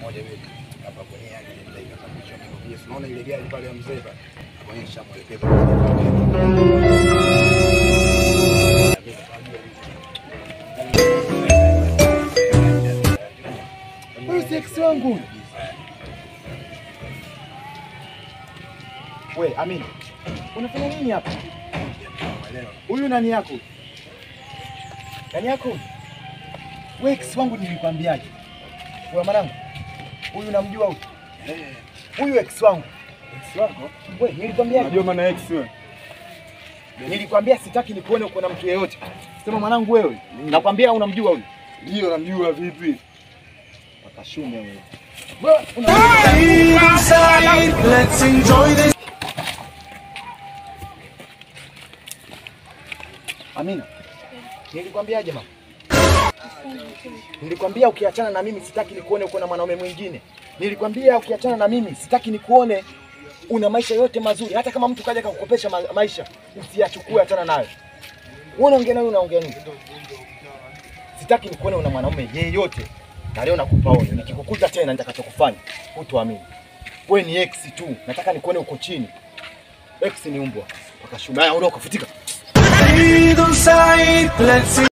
moja hivi hapa kwenye yake ndio ikasababisha mimi. Unaona ile gari pale ya mzee pale. Kuonyesha mwelekezo Huyu si ex wangu. We, Amini. Unafanya nini hapa? Huyu nani yako? Nani yako? We ex wangu nilikwambiaje? Wewe mwanangu. Huyu namjua huyu. Huyu ex wangu. Ex wako? We, nilikwambiaje? Unajua maana ex wewe? Nilikwambia sitaki nikuone uko na mtu yeyote. Sema mwanangu wewe. Nakwambia unamjua huyu. Ndio namjua vipi? Akashume wewe. Let's enjoy this. Amina. Nilikwambiaje mama? Nilikwambia ukiachana na mimi sitaki nikuone uko na mwanaume mwingine. Nilikwambia ukiachana na mimi sitaki nikuone una maisha yote mazuri. Hata kama mtu kaja kakukopesha ma maisha, usiyachukue, achana nayo. Wewe unaongea naye unaongea nini? Sitaki nikuone una mwanaume yeyote. Na leo nakupa onyo. Nikikukuta tena nitakachokufanya, hutoamini. Wewe ni ex tu. Nataka nikuone uko chini. Ex ni umbwa. Akashuma. Haya, ondoka, futika. Either side, let's